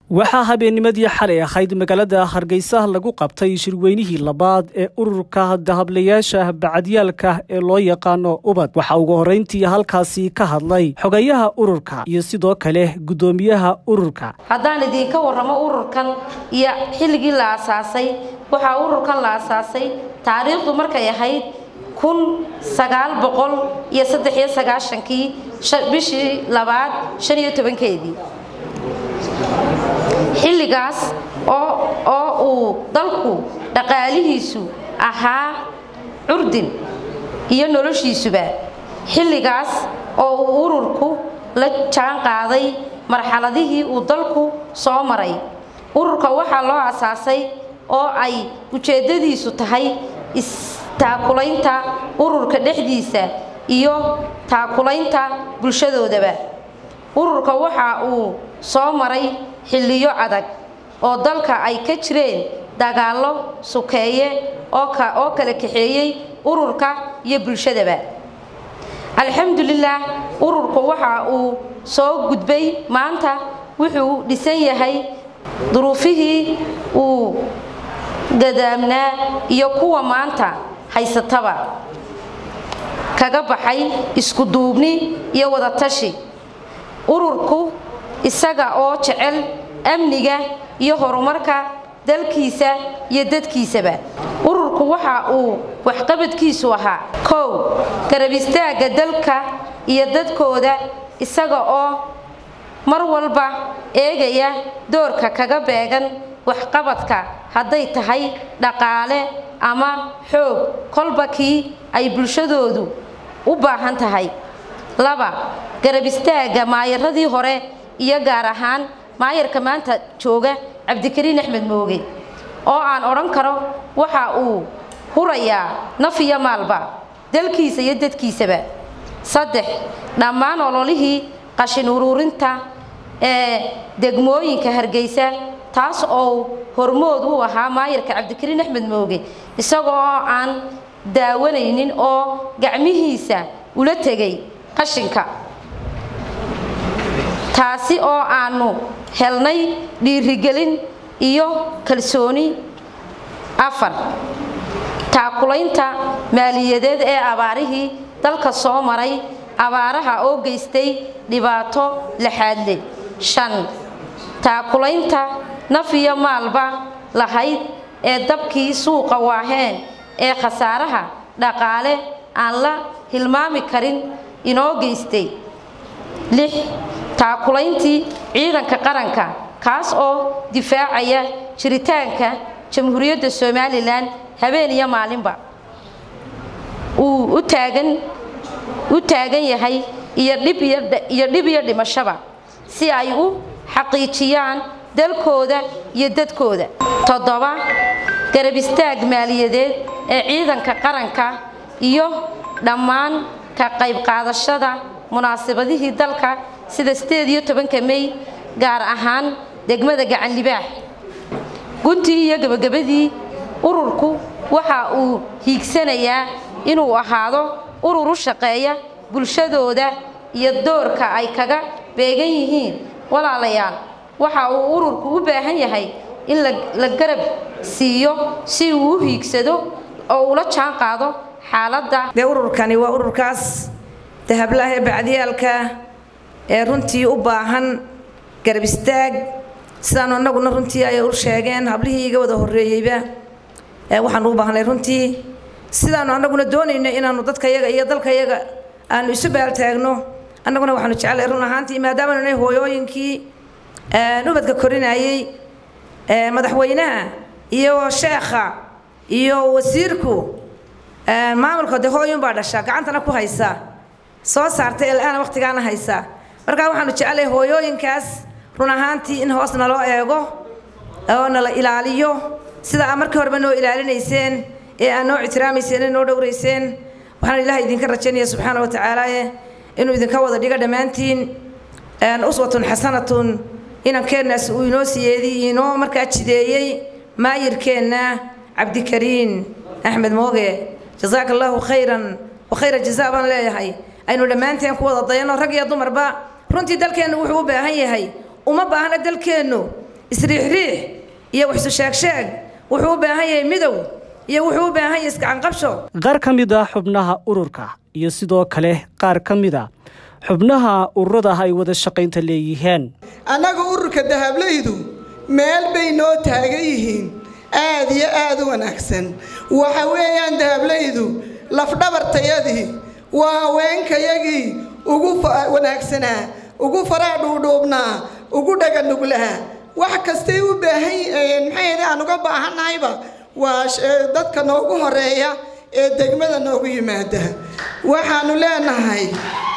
waxaa habeennimadii xalay ahayd magaalada hargeysa lagu qabtay shirweynihii labaad ee ururka dahablayaasha bacadyaalka ee loo yaqaano ubad waxaa ugu horreyntii halkaasi ka hadlay xogayaha ururka iyo sidoo kale guddoomiyaha ururka haddaan idiinka warramo ururkan iyo xilligii la asaasay waxaa ururkan la asaasay taariikhdu markay ahayd kun sagaal boqol iyo saddex iyo sagaashankii bishii labaad shan iyo tobankeedii xilligaas oo uu dalku dhaqaalihiisu ahaa curdin iyo noloshiisuba xilligaas oo uu ururku la jaan qaaday marxaladihii uu dalku soo maray ururka waxaa loo asaasay oo ay ujeeddadiisu tahay istaakulaynta ururka dhexdiisa iyo taakulaynta bulshadoodaba ururka waxa uu soo maray xilliyo adag oo dalka ay ka jireen dagaallo sukeeye oo kala kaxeeyey ururka iyo bulshadaba alxamdulilaah ururku waxa uu soo gudbay maanta wuxuu dhisan yahay duruufihii uu gadaamnaa iyo kuwa maanta haysataba kaga baxay isku duubni iyo wadatashi ururku isaga oo jecel amniga iyo horumarka dalkiisa iyo dadkiisaba ururku waxa uu waxqabadkiisu ahaa kow garab istaagga dalka iyo dadkooda isaga oo mar walba eegaya doorka kaga beegan waxqabadka hadday tahay dhaqaale ama xoog kolba kii ay bulshadoodu u baahan tahay laba garab istaagga maayaradii hore iyo gaar ahaan maayarka maanta jooga cabdikariin axmed mooge oo aan odhan karo waxa uu hurayaa naf iyo maalba dalkiisa iyo dadkiisaba saddex dhammaan ololihii qashin uruurinta ee degmooyinka hargeysa taas oo hormood u ahaa maayarka cabdikariin axmed mooge isagoo aan daawanaynin oo gacmihiisa ula tegay qashinka taasi oo aanu helnay dhiirigelin iyo kalsooni afar taakulaynta maaliyadeed ee abaarihii dalka soo maray abaaraha oo geystay dhibaato laxaadle shan taakulaynta naf iyo maalba lahayd ee dabkii suuqa waaheen ee khasaaraha dhaqaale aan la hilmaami karin inoo geystay lix taakulayntii ciidanka qaranka kaas oo difaacaya jiritaanka jamhuuriyadda somalilan habeen iyo maalinba uu u taagan u taagan yahay iyo dhib iyo dhib iyo dhimashaba si ay u xaqiijiyaan dalkooda iyo dadkooda toddoba garab istaag maaliyadeed ee ciidanka qaranka iyo dhammaan ka qayb qaadashada munaasabadihii dalka sida sideed iyo tobanka mey gaar ahaan degmada gacan libaax guntii iyo gebagabadii ururku waxa uu hiigsanayaa inuu ahaado urur u shaqeeya bulshadooda iyo doorka ay kaga beegan yihiin walaalayaal waxa uu ururku u baahan yahay in la garab siiyo si uu u hiigsado oo ula jaan qaado xaaladda dee ururkani waa ururkaas dahablaah ee bacdiyaalka ee runtii u baahan garab istaag sidaanu annaguna runtii ay u sheegeen hablihii iga wada horreeyeyba waxaanu u baahnay runtii sidaanu annaguna doonayno inaanu dadkayaga iyo dalkayaga aanu isu baaltaagno annaguna waxaanu jeclay run ahaantii maadaamanu nay hooyooyinkii ubadka korinayey madaxweynaha iyo sheekha iyo wasiirku maamulka de hooyunbaa dhasha gacantana ku haysa soo saartay ilaana waqtigaana haysa markaa waxaanu jeclay hooyooyinkaas run ahaantii in hoos naloo eego oo nala ilaaliyo sida aa markii horeba noo ilaalinayseen ee aad noo ictiraamayseen ee noo dhowrayseen waxaan ilaahay idinka rajaynaya subxaana wa tacaalaaye inuu idinka wada dhigo dhammaantiin uswatun xasanatun inankeennaas uu inoo siyeedi inoo markaa jideeyey maayirkeenna cabdikariin axmed mooge jazaaka allaahu khayran wa khayra jazaa baan leeyahay aynu dhammaanteen ku wada dayano rag iyo dumarba runtii dalkeennu wuxuu u baahan yahay uma baahna dalkeennu isriixriix iyo waxsu sheegsheeg wuxuu u baahan yahay midow iyo wuxuu u baahan yahay iskacanqabsho qaar ka mid a xubnaha ururka iyo sidoo kale qaar ka mid a xubnaha ururada ay wada shaqaynta leeyihiin annaga ururka dahablaydu meel bay noo taagan yihiin aad iyo aad u wanaagsan waxa weeyaan dahablaydu lafdhabartayadii waa haweenkayagii ugu wanaagsanaa ugu faraa dhuudhuubnaa ugu dhaganuglaha wax kastay u baahan maxay aan uga baahannahayba waa dadka noogu horeeya ee degmada noogu yimaada waxaanu leenahay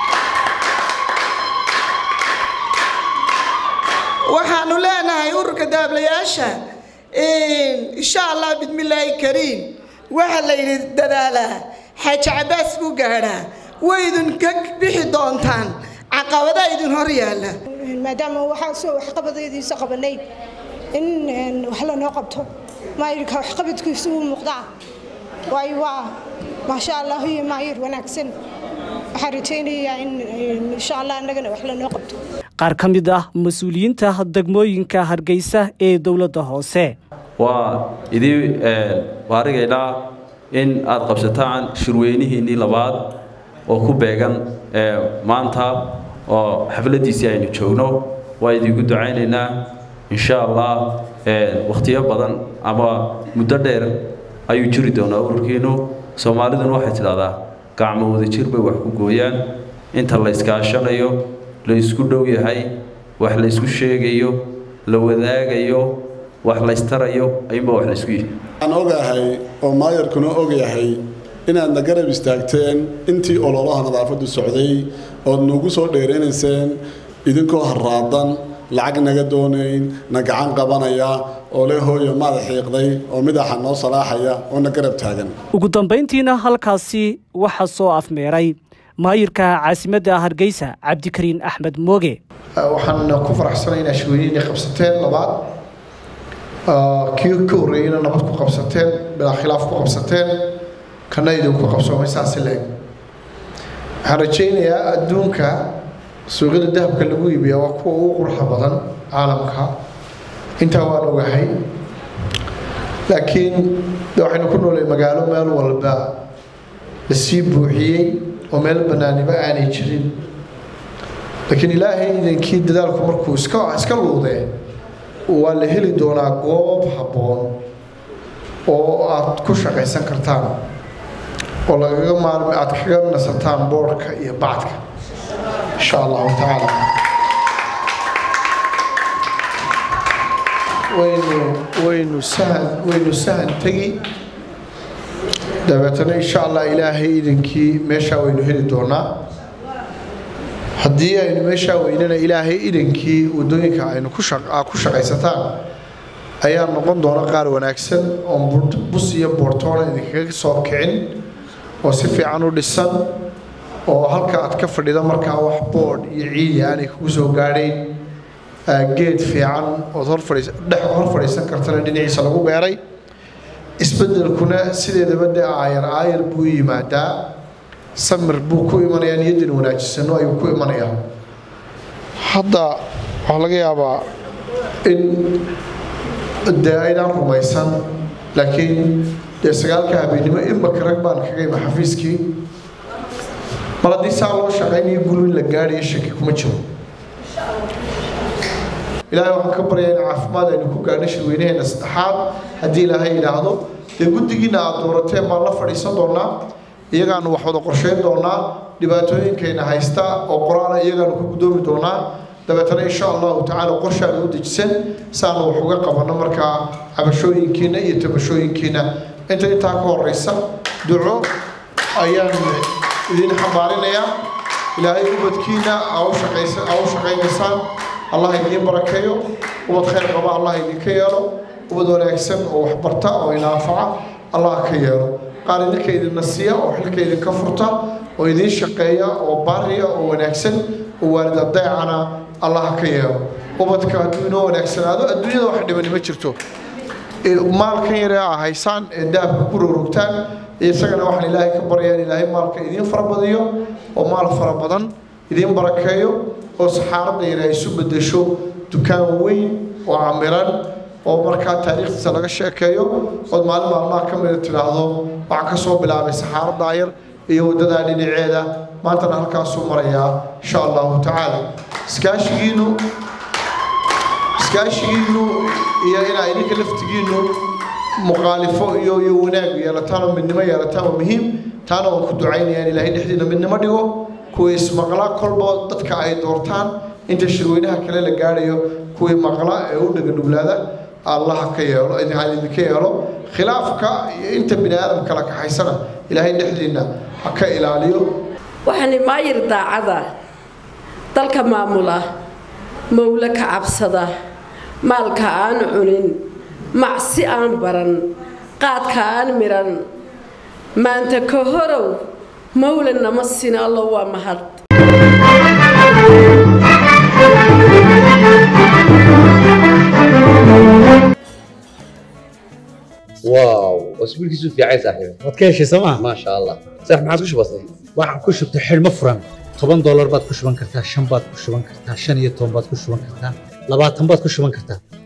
waxaanu leenahay ururka daablayaasha insha allah bismillaahi kariim waxaa la yidhi dadaalaa xaaji cabaas buu gaadhaa waydun ka bixi doontaan caqabadaa idin hor yaalla maadaama waxaa soo waxqabadeediisa qabanay in wax lanoo qabto maayirka waxqabadkiisa uu muuqdaa waayo waa maasha allah iyo maayir wanaagsan waxaan rajaynayaa in insha allah annagana wax lanoo qabto qaar ka mid ah mas-uuliyiinta degmooyinka hargeysa ee dowladda hoose waa idii waarigaydhaa in aad qabsataan shirweynihiinnii labaad oo ku beegan maanta oo xafladdiisii aynu joogno waa idiinku ducaynaynaa insha allah wakhtiyo badan ama muddo dheer ayuu jiri doonaa ururkiinnu soomaaliduna waxay tidhahdaa gacmo wadajir bay wax ku gooyaan inta la iskaashanayo la isku dhow yahay wax la isku sheegayo la wadaagayo wax laystarayo ayuunba wax laysku yihi waxaan ogahay oo maayarkuna ogyahay inaadna garab istaagteen intii ololaha nadaafaddu socday ood nagu soo dheeraynayseen idinkoo harraadan lacag naga doonayn na gacan qabanaya oo le hooyo maada xiiqday oo midaxa noo salaaxaya oo na garab taagan ugu dambayntiina halkaasi waxaa soo afmeeray maayirka caasimadda hargeysa cabdikariin axmed mooge waxaan ku faraxsanay inaa shirweynihiinay qabsateen labaad kii ka horreeyeyna nabad ku qabsateen bilaa khilaaf ku qabsateen kana idinku qabsoomay saasi leeg waxaan rajaynayaa adduunka suuqyada dahabka lagu iibiya waa kuwa ugu quruxa badan caalamka intaa waan ogahay laakiin de waxaynu ku noolay magaalo meel walba lasii buuxiyey oo meel bannaaniba aanay jirin laakiin ilaahay idankii dadaalku markuu iska iska luudee waa la heli doonaa goob habboon oo aad ku shaqaysan kartaan oo lagaga maalmi aad kaga nasataan boodhka iyo bacdka insha allahu tacaala waynu waynu sahan waynu sahan tegi dabeetana insha allah ilaahay idankii meeshaa waynu heli doonaa haddii aynu meeshaa weynana ilaahay idankii wadooyinka aynu ku shaqaysataan ayaa noqon doona qaar wanaagsan oon bus iyo boortoona idinkaga soo kicin oo si fiican u dhisan oo halka aad ka fadhida markaa wax boodh iyo ciidi aanay kugu soo gaadhayn geed fiican ood hordhex hor fadhiisan kartana dhinaciisa lagu beeray isbedelkuna sideedaba dee aayar aayar buu yimaadaa samir buu ku imanayaa niyadan wanaajisano ayuu ku imanayaa hadda waxaa laga yaabaa in dee aydaan rumaysan laakiin dee sagaalka habeennimo imaka rag baan kaga ima xafiiskii mar haddii saa loo shaqaynayo gulwin la gaadhayo shaki kuma jiro ilaahay waxaan ka baryaa in caafimaad aynu ku gaadho shirweynaheena saddexaad haddii ilaahay yidhaahdo dee guddigiina aad doorateen baan la fadhiisan doonaa iyagaanu wax wada qorsheyn doonaa dhibaatooyinkayna haysta oo qoraala iyagaanu ku gudoomi doonaa dabeetana insha allahu tacaala qorshaanu u dejisan saanu wax uga qabanno markaa cabashooyinkiina iyo tabashooyinkiina inta intaa ka horeysa duco ayaan idin xambaarinayaa ilaahay ubadkiina aa u shaqaynaysaan allah idiin barakeeyo ubad khayr qaba allah idinka yeelo ubad wanaagsan oo waxbarta oo inaafaca allah ka yeelo qaar idinka idinna siiya oo xilka idinka furta oo idiin shaqeeya oo baariya oo wanaagsan oo waalid adeecana allah ka yeelo ubadka hadduu inoo wanaagsanaado adduunyada wax dhibani ma jirto maalkan yare aa haysaan ee dahabka ku rogrogtaan isagana waxaan ilaahay ka baryaan ilaahay maalka idiin farabadiyo oo maal fara badan idiin barakeeyo oo saxaaradda yare ay isu bedesho dukaan weyn oo camiran oo markaa taariikhdiisa laga sheekeeyo ood maalin maalmaha ka mida tidhaahdo waxaan ka soo bilaabay saxaaradaa yar iyo waddadaa dhinaceeda maantana halkaasuu marayaa insha allahu tacaala iskaashigiinu iskaashigiinu iyo inaa idinka laftigiinu muqaalifo iyo iyo wanaag yeelataan oo midnimo yeelataan waa muhiim taana waan ku ducaynaya in ilaahay dhexdiina midnimo dhigo kuwii ismaqla kolba dadka ay doortaan inta shirweynaha kale la gaadhayo kuwii maqla ee u dhaganuglaada allaha ka yeelo idinka yeelo khilaafka iyo inta bini aadam kala kaxaysana ilaahay dhexdiina ha ka ilaaliyo waxaani maayir daacada dalka maamula mawle ka cabsada maalka aan cunin macsi aan baran qaadka aan midhan maanta ka horow mawle nama sina allo waa mahad واو اسبوع كيسو في عايز صاحبي waad ka heshay sooma ما شاء الله صح ما عادش بسيط waxaan ku shubtay xidhmo furan toban doolar baad ku shuban kartaa shan baad ku shuban kartaa shan iyo toban baad ku shuban kartaa labaatan baad ku shuban kartaa